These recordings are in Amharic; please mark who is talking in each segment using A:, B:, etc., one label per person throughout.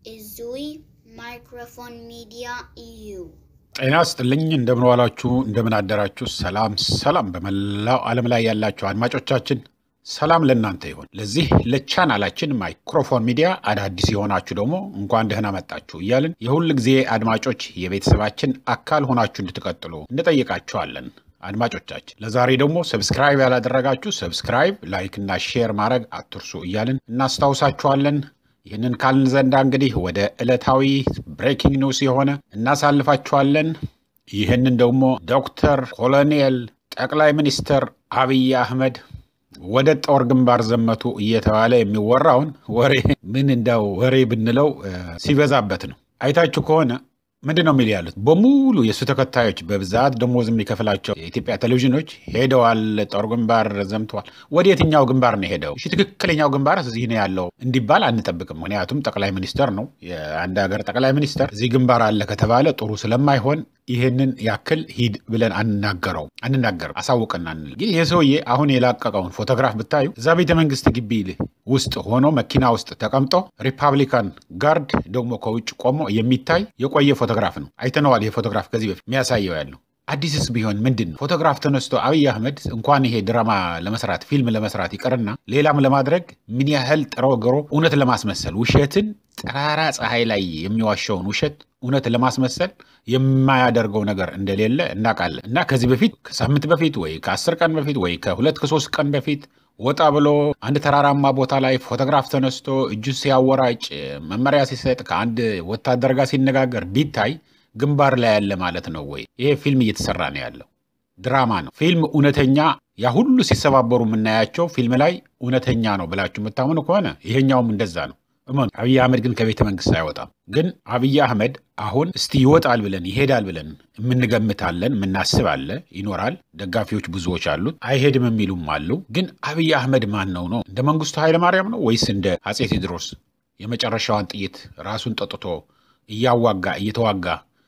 A: Izui Microphone Media EU.
B: ጤና ስጥልኝ እንደምን ዋላችሁ፣ እንደምን አደራችሁ። ሰላም ሰላም፣ በመላው ዓለም ላይ ያላችሁ አድማጮቻችን ሰላም ለእናንተ ይሁን። ለዚህ ለቻናላችን ማይክሮፎን ሚዲያ አዳዲስ የሆናችሁ ደግሞ እንኳን ደህና መጣችሁ እያልን የሁል ጊዜ አድማጮች የቤተሰባችን አካል ሆናችሁ እንድትቀጥሉ እንጠይቃችኋለን። አድማጮቻችን ለዛሬ ደግሞ ሰብስክራይብ ያላደረጋችሁ ሰብስክራይብ፣ ላይክ እና ሼር ማድረግ አትርሱ እያልን እናስታውሳችኋለን። ይህንን ካልን ዘንዳ እንግዲህ ወደ ዕለታዊ ብሬኪንግ ኒውስ የሆነ እናሳልፋችኋለን። ይህንን ደግሞ ዶክተር ኮሎኔል ጠቅላይ ሚኒስትር አብይ አህመድ ወደ ጦር ግንባር ዘመቱ እየተባለ የሚወራውን ወሬ ምን እንዳው ወሬ ብንለው ሲበዛበት ነው። አይታችሁ ከሆነ ምንድን ነው የሚል ያሉት በሙሉ የእሱ ተከታዮች በብዛት ደሞዝ የሚከፍላቸው የኢትዮጵያ ቴሌቪዥኖች ሄደዋል፣ ጦር ግንባር ዘምተዋል። ወደ የትኛው ግንባር ነው ሄደው? እሺ ትክክለኛው ግንባር እዚህ ነው ያለው እንዲባል አንጠብቅም። ምክንያቱም ጠቅላይ ሚኒስተር ነው የአንድ ሀገር ጠቅላይ ሚኒስተር። እዚህ ግንባር አለ ከተባለ ጥሩ ስለማይሆን ይህንን ያክል ሂድ ብለን አንናገረው አንናገርም፣ አሳውቅና አንል። ግን ይህ ሰውዬ አሁን የላቀቀውን ፎቶግራፍ ብታዩ እዛ ቤተ መንግስት ግቢ ውስጥ ሆኖ መኪና ውስጥ ተቀምጦ ሪፐብሊካን ጋርድ ደግሞ ከውጭ ቆሞ የሚታይ የቆየ ፎቶግራፍ ነው። አይተነዋል። ይህ ፎቶግራፍ ከዚህ በፊት የሚያሳየው ያለው አዲስስ ቢሆን ምንድን ነው? ፎቶግራፍ ተነስቶ አብይ አህመድ እንኳን ይሄ ድራማ ለመስራት ፊልም ለመስራት ይቅርና ሌላም ለማድረግ ምን ያህል ጥሮ ግሮ እውነት ለማስመሰል ውሸትን ጠራራ ፀሐይ ላይ የሚዋሸውን ውሸት እውነት ለማስመሰል የማያደርገው ነገር እንደሌለ እናውቃለን። እና ከዚህ በፊት ከሳምንት በፊት ወይ ከአስር ቀን በፊት ወይ ከሁለት ከሶስት ቀን በፊት ወጣ ብሎ አንድ ተራራማ ቦታ ላይ ፎቶግራፍ ተነስቶ እጁን ሲያወራጭ መመሪያ ሲሰጥ ከአንድ ወታደር ጋር ሲነጋገር ቢታይ ግንባር ላይ ያለ ማለት ነው ወይ? ይሄ ፊልም እየተሰራ ነው ያለው ድራማ ነው። ፊልም እውነተኛ ያ ሁሉ ሲሰባበሩ የምናያቸው ፊልም ላይ እውነተኛ ነው ብላችሁ የምታምኑ ከሆነ ይሄኛውም እንደዛ ነው። እመኑ። አብይ አህመድ ግን ከቤተ መንግስት አይወጣም። ግን አብይ አህመድ አሁን እስቲ ይወጣል ብለን ይሄዳል ብለን የምንገምታለን፣ የምናስባለ ይኖራል። ደጋፊዎች ብዙዎች አሉት፣ አይሄድም የሚሉም አሉ። ግን አብይ አህመድ ማን ነው ነው? እንደ መንግስቱ ኃይለማርያም ነው ወይስ እንደ አጼ ቴዎድሮስ የመጨረሻዋን ጥይት ራሱን ጠጥቶ እያዋጋ እየተዋጋ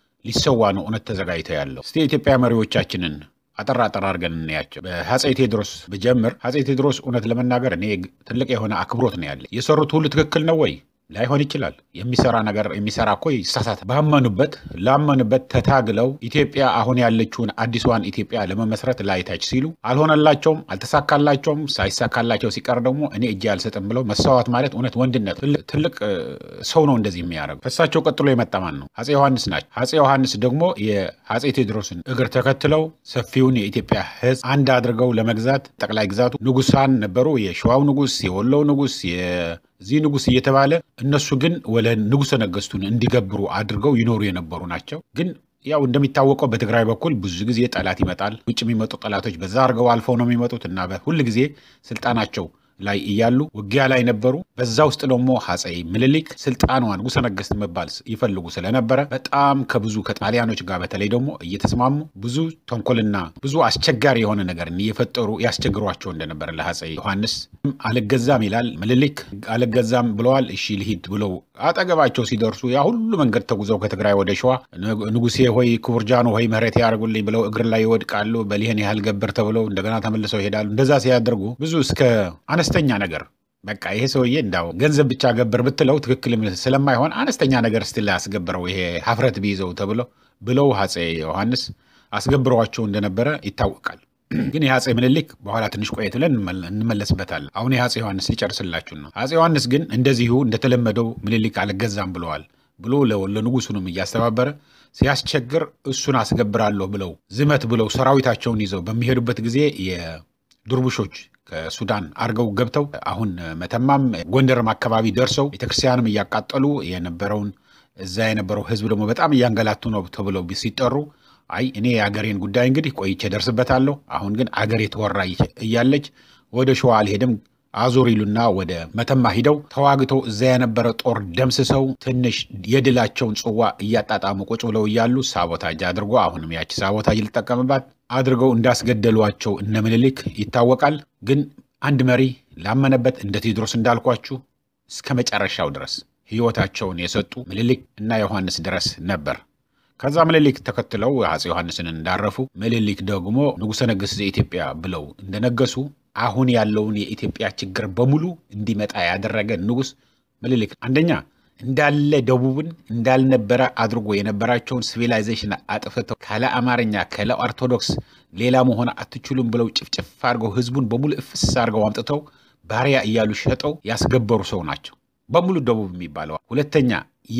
B: ሊሰዋ ነው እውነት ተዘጋጅተው ያለው? እስቲ የኢትዮጵያ መሪዎቻችንን አጠር አጠር አድርገን እናያቸው። በአፄ ቴዎድሮስ ብጀምር አፄ ቴዎድሮስ እውነት ለመናገር እኔ ትልቅ የሆነ አክብሮት ነው ያለ። የሰሩት ሁሉ ትክክል ነው ወይ? ላይሆን ይችላል። የሚሰራ ነገር የሚሰራ እኮ ይሳሳት። ባመኑበት ላመኑበት ተታግለው ኢትዮጵያ አሁን ያለችውን አዲሷን ኢትዮጵያ ለመመስረት ላይታች ሲሉ አልሆነላቸውም፣ አልተሳካላቸውም። ሳይሳካላቸው ሲቀር ደግሞ እኔ እጅ አልሰጥም ብለው መሰዋት ማለት እውነት ወንድነት፣ ትልቅ ሰው ነው እንደዚህ የሚያደርጉ። ከእሳቸው ቀጥሎ የመጣ ማን ነው? አፄ ዮሐንስ ናቸው። አፄ ዮሐንስ ደግሞ የአፄ ቴዎድሮስን እግር ተከትለው ሰፊውን የኢትዮጵያ ሕዝብ አንድ አድርገው ለመግዛት ጠቅላይ ግዛቱ ንጉሳን ነበሩ። የሸዋው ንጉስ፣ የወሎው ንጉስ እዚህ ንጉስ እየተባለ እነሱ ግን ወለ ንጉሠ ነገስቱን እንዲገብሩ አድርገው ይኖሩ የነበሩ ናቸው። ግን ያው እንደሚታወቀው በትግራይ በኩል ብዙ ጊዜ ጠላት ይመጣል። ውጭ የሚመጡ ጠላቶች በዛ አድርገው አልፈው ነው የሚመጡት እና ሁል ጊዜ ስልጣናቸው ላይ እያሉ ውጊያ ላይ ነበሩ። በዛ ውስጥ ደግሞ አፄ ምኒልክ ስልጣኗን ንጉሠ ነገስት መባል ይፈልጉ ስለነበረ በጣም ከብዙ ከጣሊያኖች ጋር በተለይ ደግሞ እየተስማሙ ብዙ ተንኮልና ብዙ አስቸጋሪ የሆነ ነገር እየፈጠሩ ያስቸግሯቸው እንደነበረ ለአፄ ዮሐንስ አልገዛም ይላል ምኒልክ። አልገዛም ብለዋል። እሺ ልሂድ ብለው አጠገባቸው ሲደርሱ ያ ሁሉ መንገድ ተጉዘው ከትግራይ ወደ ሸዋ ንጉሴ ሆይ ክቡር ጃኖ ሆይ ምህረት ያደርጉልኝ ብለው እግር ላይ ይወድቃሉ። በሊህን ያህል ገብር ተብለው እንደገና ተመልሰው ይሄዳሉ። እንደዛ ሲያደርጉ ብዙ እስከ አነስተኛ ነገር በቃ ይሄ ሰውዬ እንዳው ገንዘብ ብቻ ገብር ብትለው ትክክል ስለማይሆን አነስተኛ ነገር ስትል ያስገብረው ይሄ ሀፍረት ቢይዘው ተብሎ ብለው አፄ ዮሐንስ አስገብረዋቸው እንደነበረ ይታወቃል። ግን የአፄ ምኒልክ በኋላ ትንሽ ቆየት ብለን እንመለስበታለን። አሁን የአፄ ዮሐንስ ሊጨርስላችሁ ነው። አፄ ዮሐንስ ግን እንደዚሁ እንደተለመደው ምኒልክ አልገዛም ብለዋል ብሎ ለንጉሱንም እያስተባበረ ሲያስቸግር እሱን አስገብራለሁ ብለው ዝመት ብለው ሰራዊታቸውን ይዘው በሚሄዱበት ጊዜ የድርቡሾች ከሱዳን አድርገው ገብተው አሁን መተማም ጎንደርም አካባቢ ደርሰው ቤተክርስቲያንም እያቃጠሉ የነበረውን እዛ የነበረው ህዝብ ደግሞ በጣም እያንገላቱ ነው ተብለው ሲጠሩ አይ እኔ የአገሬን ጉዳይ እንግዲህ ቆይቼ ደርስበታለሁ። አሁን ግን አገሬ ተወራ እያለች ወደ ሸዋ አልሄድም አዞር ይሉና ወደ መተማ ሂደው ተዋግተው እዛ የነበረ ጦር ደምስሰው ትንሽ የድላቸውን ጽዋ እያጣጣሙ ቁጭ ብለው እያሉ ሳቦታጅ አድርጎ አሁንም ያቺ ሳቦታጅ ልጠቀምባት አድርገው እንዳስገደሏቸው እነ ምኒልክ ይታወቃል። ግን አንድ መሪ ላመነበት እንደ ቴዎድሮስ እንዳልኳችሁ እስከ መጨረሻው ድረስ ህይወታቸውን የሰጡ ምኒልክ እና ዮሐንስ ድረስ ነበር። ከዛ ምኒልክ ተከትለው አፄ ዮሐንስን እንዳረፉ ምኒልክ ደግሞ ንጉሠ ነገሥት ዘኢትዮጵያ ብለው እንደነገሱ አሁን ያለውን የኢትዮጵያ ችግር በሙሉ እንዲመጣ ያደረገ ንጉሥ ምኒልክ አንደኛ እንዳለ ደቡብን እንዳልነበረ አድርጎ የነበራቸውን ሲቪላይዜሽን አጥፍተው ካለ አማርኛ ካለ ኦርቶዶክስ ሌላ መሆን አትችሉም ብለው ጭፍጭፍ አድርገው ህዝቡን በሙሉ እፍስ አድርገው አምጥተው ባሪያ እያሉ ሸጠው ያስገበሩ ሰው ናቸው በሙሉ ደቡብ የሚባለው። ሁለተኛ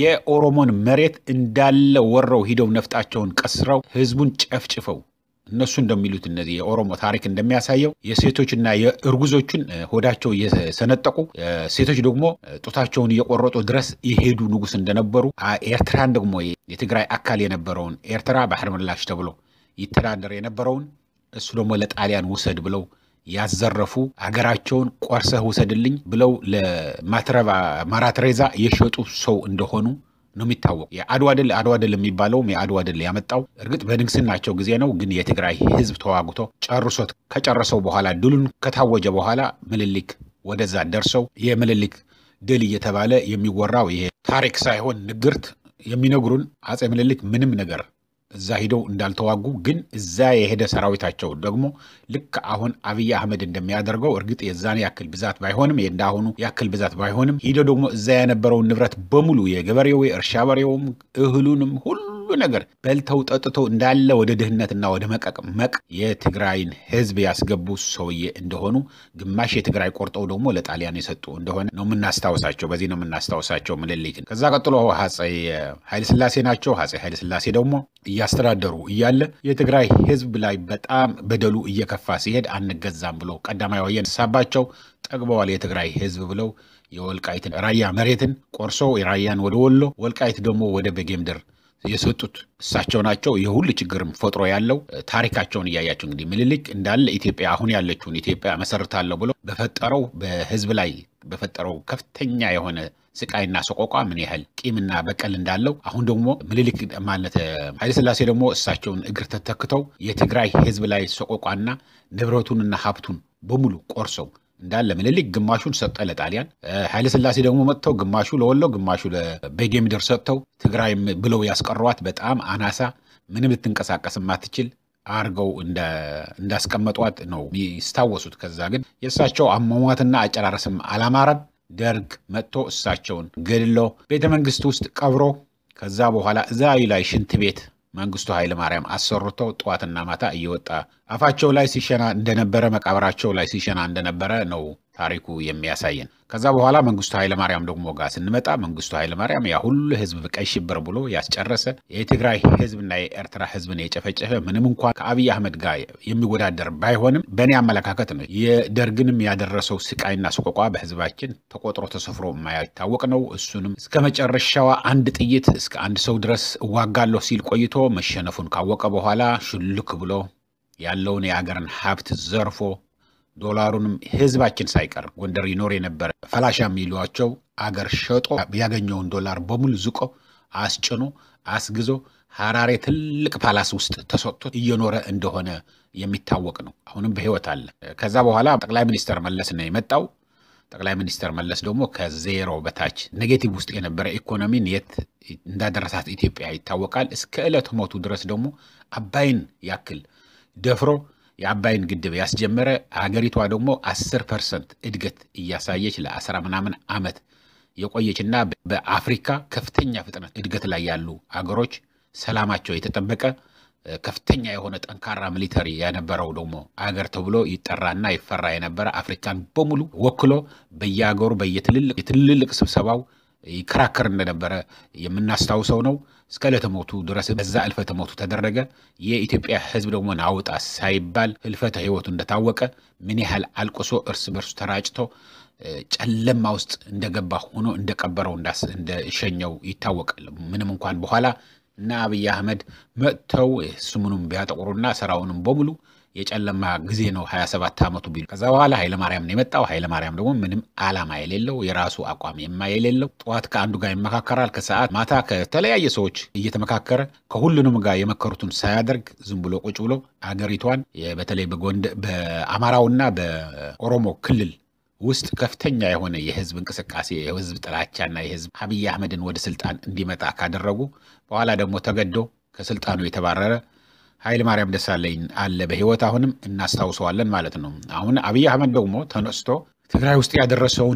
B: የኦሮሞን መሬት እንዳለ ወረው ሂደው ነፍጣቸውን ቀስረው ህዝቡን ጨፍጭፈው እነሱ እንደሚሉት እነዚህ የኦሮሞ ታሪክ እንደሚያሳየው የሴቶችና የእርጉዞችን ሆዳቸው እየሰነጠቁ ሴቶች ደግሞ ጡታቸውን እየቆረጡ ድረስ የሄዱ ንጉስ እንደነበሩ፣ ኤርትራን ደግሞ የትግራይ አካል የነበረውን ኤርትራ ባህር ምላሽ ተብሎ ይተዳደር የነበረውን እሱ ደግሞ ለጣሊያን ውሰድ ብለው ያዘረፉ አገራቸውን ቆርሰህ ውሰድልኝ ብለው ለማትረባ ማራትሬዛ የሸጡ ሰው እንደሆኑ ነው የሚታወቁ። የአድዋ ድል አድዋ ድል የሚባለውም የአድዋ ድል ያመጣው እርግጥ በንግስናቸው ጊዜ ነው። ግን የትግራይ ህዝብ ተዋግቶ ጨርሶት ከጨረሰው በኋላ ድሉን ከታወጀ በኋላ ምኒልክ ወደዛ ደርሰው የምኒልክ ድል እየተባለ የሚወራው ይሄ ታሪክ ሳይሆን ንግርት የሚነግሩን አጼ ምኒልክ ምንም ነገር እዛ ሂደው እንዳልተዋጉ ግን እዛ የሄደ ሰራዊታቸው ደግሞ ልክ አሁን አብይ አህመድ እንደሚያደርገው እርግጥ የዛን ያክል ብዛት ባይሆንም እንዳሁኑ ያክል ብዛት ባይሆንም ሂደው ደግሞ እዛ የነበረውን ንብረት በሙሉ የገበሬው የእርሻ በሬውም እህሉንም ሁሉ ነገር በልተው ጠጥተው እንዳለ ወደ ድህነትና ወደ መቀመቅ የትግራይን ህዝብ ያስገቡ ሰውዬ እንደሆኑ ግማሽ የትግራይ ቆርጠው ደግሞ ለጣሊያን የሰጡ እንደሆነ ነው የምናስታውሳቸው። በዚህ ነው የምናስታውሳቸው ምኒልክን። ከዛ ቀጥሎ አፄ ኃይለስላሴ ናቸው። አፄ ኃይለስላሴ ደግሞ እያስተዳደሩ እያለ የትግራይ ህዝብ ላይ በጣም በደሉ እየከፋ ሲሄድ አንገዛም ብሎ ቀዳማዊ ወያነ ሳባቸው ጠግበዋል የትግራይ ህዝብ ብለው የወልቃይትን ራያ መሬትን ቆርሶ ራያን ወደ ወሎ ወልቃይት ደግሞ ወደ በጌምድር የሰጡት እሳቸው ናቸው። የሁሉ ችግርም ፈጥሮ ያለው ታሪካቸውን እያያቸው እንግዲህ ምኒልክ እንዳለ ኢትዮጵያ አሁን ያለችውን ኢትዮጵያ መሰርታለሁ ብሎ በፈጠረው በህዝብ ላይ በፈጠረው ከፍተኛ የሆነ ስቃይና ሰቆቋ ምን ያህል ቂምና በቀል እንዳለው አሁን ደግሞ ምኒልክ ማለት ኃይለስላሴ ደግሞ እሳቸውን እግር ተተክተው የትግራይ ህዝብ ላይ ሰቆቋና ንብረቱንና ሀብቱን በሙሉ ቆርሰው እንዳለ ምኒልክ ግማሹን ሰጠ ለጣሊያን። ኃይለስላሴ ደግሞ መጥተው ግማሹ ለወሎ ግማሹ ለቤጌ ምድር ሰጥተው ትግራይም ብለው ያስቀሯት በጣም አናሳ ምንም ልትንቀሳቀስ ማትችል አርገው እንዳስቀመጧት ነው የሚስታወሱት። ከዛ ግን የእሳቸው አሟሟትና አጨራረስም አላማረም። ደርግ መጥቶ እሳቸውን ገድሎ ቤተ መንግስት ውስጥ ቀብሮ ከዛ በኋላ እዛ ላይ ሽንት ቤት መንግስቱ ኃይለ ማርያም አሰርቶ ጠዋትና ማታ እየወጣ አፋቸው ላይ ሲሸና እንደነበረ መቃብራቸው ላይ ሲሸና እንደነበረ ነው ታሪኩ የሚያሳየን። ከዛ በኋላ መንግስቱ ኃይለ ማርያም ደግሞ ጋር ስንመጣ መንግስቱ ኃይለ ማርያም ያ ሁሉ ህዝብ ቀይ ሽብር ብሎ ያስጨረሰ የትግራይ ህዝብና የኤርትራ ህዝብን የጨፈጨፈ ምንም እንኳን ከአብይ አህመድ ጋር የሚወዳደር ባይሆንም በእኔ አመለካከት ነው የደርግንም ያደረሰው ስቃይና ሰቆቋ በህዝባችን ተቆጥሮ ተሰፍሮ የማይታወቅ ነው። እሱንም እስከ መጨረሻዋ አንድ ጥይት እስከ አንድ ሰው ድረስ እዋጋለሁ ሲል ቆይቶ መሸነፉን ካወቀ በኋላ ሽልክ ብሎ ያለውን የአገርን ሀብት ዘርፎ ዶላሩንም ህዝባችን ሳይቀር ጎንደር ይኖር የነበረ ፈላሻ የሚሏቸው አገር ሸጦ ያገኘውን ዶላር በሙሉ ዝቆ አስጭኖ አስግዞ ሐራሬ ትልቅ ፓላስ ውስጥ ተሰጥቶ እየኖረ እንደሆነ የሚታወቅ ነው። አሁንም በህይወት አለ። ከዛ በኋላ ጠቅላይ ሚኒስተር መለስ ነው የመጣው። ጠቅላይ ሚኒስተር መለስ ደግሞ ከዜሮ በታች ኔጌቲቭ ውስጥ የነበረ ኢኮኖሚን የት እንዳደረሳት ኢትዮጵያ ይታወቃል። እስከ ዕለት ሞቱ ድረስ ደግሞ አባይን ያክል ደፍሮ የአባይን ግድብ ያስጀመረ ሀገሪቷ ደግሞ አስር ፐርሰንት እድገት እያሳየች ለአስራ ምናምን ዓመት የቆየችና በአፍሪካ ከፍተኛ ፍጥነት እድገት ላይ ያሉ አገሮች ሰላማቸው የተጠበቀ ከፍተኛ የሆነ ጠንካራ ሚሊተሪ የነበረው ደግሞ አገር ተብሎ ይጠራና ይፈራ የነበረ አፍሪካን በሙሉ ወክሎ በየአገሩ በየትልልቅ ስብሰባው ይከራከር እንደነበረ የምናስታውሰው ነው። እስከ ዕለተ ሞቱ ድረስ በዛ እልፈተ ሞቱ ተደረገ። የኢትዮጵያ ሕዝብ ደግሞ ናውጣ ሳይባል ህልፈተ ህይወቱ እንደታወቀ ምን ያህል አልቅሶ እርስ በርሱ ተራጭቶ ጨለማ ውስጥ እንደገባ ሆኖ እንደቀበረው እንደሸኘው ይታወቃል። ምንም እንኳን በኋላ እና አብይ አህመድ መጥተው ስሙንም ቢያጠቁሩና ስራውንም በሙሉ የጨለማ ጊዜ ነው 27 ዓመቱ ቢሉ ከዛ በኋላ ኃይለማርያም ነው የመጣው። ኃይለማርያም ደግሞ ምንም ዓላማ የሌለው የራሱ አቋም የማ የሌለው ጠዋት ከአንዱ ጋር ይመካከራል፣ ከሰዓት ማታ ከተለያየ ሰዎች እየተመካከረ ከሁሉንም ጋር የመከሩትን ሳያደርግ ዝም ብሎ ቁጭ ብሎ አገሪቷን በተለይ በጎንደር በአማራውና በኦሮሞ ክልል ውስጥ ከፍተኛ የሆነ የህዝብ እንቅስቃሴ የህዝብ ጥላቻና የህዝብ አብይ አህመድን ወደ ስልጣን እንዲመጣ ካደረጉ በኋላ ደግሞ ተገዶ ከስልጣኑ የተባረረ ኃይለ ማርያም ደሳለኝ አለ በህይወት አሁንም እናስታውሰዋለን ማለት ነው። አሁን አብይ አህመድ ደግሞ ተነስቶ ትግራይ ውስጥ ያደረሰውን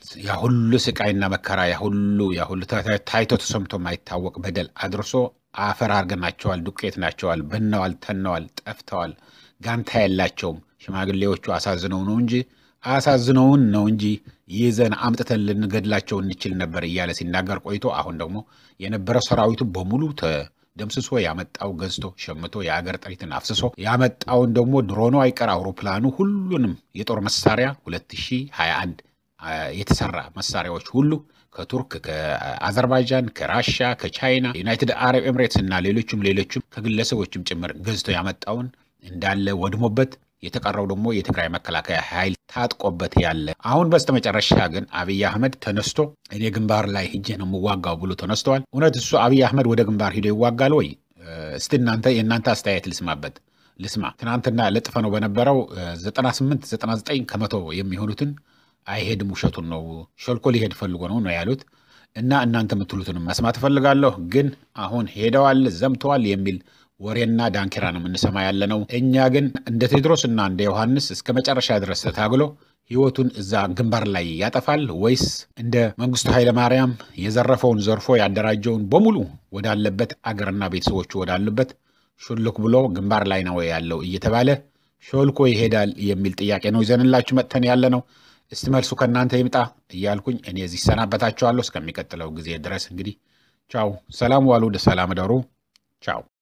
B: ያ ሁሉ ስቃይና መከራ ያ ሁሉ ያ ሁሉ ታይቶ ተሰምቶ የማይታወቅ በደል አድርሶ አፈር አርገናቸዋል፣ ዱቄት ናቸዋል፣ በነዋል፣ ተነዋል፣ ጠፍተዋል፣ ጋንታ የላቸውም። ሽማግሌዎቹ አሳዝነው ነው እንጂ አሳዝነውን ነው እንጂ ይዘን አምጥተን ልንገድላቸው እንችል ነበር እያለ ሲናገር ቆይቶ አሁን ደግሞ የነበረው ሰራዊቱ በሙሉ ደምስሶ ያመጣው ገዝቶ ሸምቶ የአገር ጥሪትን አፍስሶ ያመጣውን ደግሞ ድሮኑ አይቀር አውሮፕላኑ ሁሉንም የጦር መሳሪያ 2021 የተሰራ መሳሪያዎች ሁሉ ከቱርክ፣ ከአዘርባይጃን፣ ከራሻ፣ ከቻይና፣ ዩናይትድ አረብ ኤምሬትስ እና ሌሎችም ሌሎችም ከግለሰቦችም ጭምር ገዝቶ ያመጣውን እንዳለ ወድሞበት የተቀረው ደግሞ የትግራይ መከላከያ ኃይል ታጥቆበት ያለ አሁን በስተመጨረሻ ግን አብይ አህመድ ተነስቶ እኔ ግንባር ላይ ሂጄ ነው የምዋጋው ብሎ ተነስተዋል። እውነት እሱ አብይ አህመድ ወደ ግንባር ሂዶ ይዋጋል ወይ? እስቲ እናንተ የእናንተ አስተያየት ልስማበት ልስማ። ትናንትና ለጥፈ ነው በነበረው 98 99 ከመቶ የሚሆኑትን አይሄድም፣ ውሸቱን ነው፣ ሾልኮ ሊሄድ ፈልጎ ነው ነው ያሉት እና እናንተ የምትሉትንም መስማት እፈልጋለሁ። ግን አሁን ሄደዋል፣ ዘምተዋል የሚል ወሬና ዳንኪራ ነው የምንሰማ ያለ ነው። እኛ ግን እንደ ቴዎድሮስ እና እንደ ዮሐንስ እስከ መጨረሻ ድረስ ተታግሎ ህይወቱን እዛ ግንባር ላይ ያጠፋል ወይስ እንደ መንግስቱ ኃይለማርያም የዘረፈውን ዘርፎ ያደራጀውን በሙሉ ወዳለበት አገርና ቤተሰቦቹ ወዳሉበት ሾልክ ብሎ ግንባር ላይ ነው ያለው እየተባለ ሾልኮ ይሄዳል የሚል ጥያቄ ነው ይዘንላችሁ መጥተን ያለ ነው። እስቲ መልሱ ከእናንተ ይምጣ እያልኩኝ እኔ እዚህ ሰናበታችኋለሁ። እስከሚቀጥለው ጊዜ ድረስ እንግዲህ ቻው፣ ሰላም ዋሉ፣ ሰላም ደሩ፣ ቻው።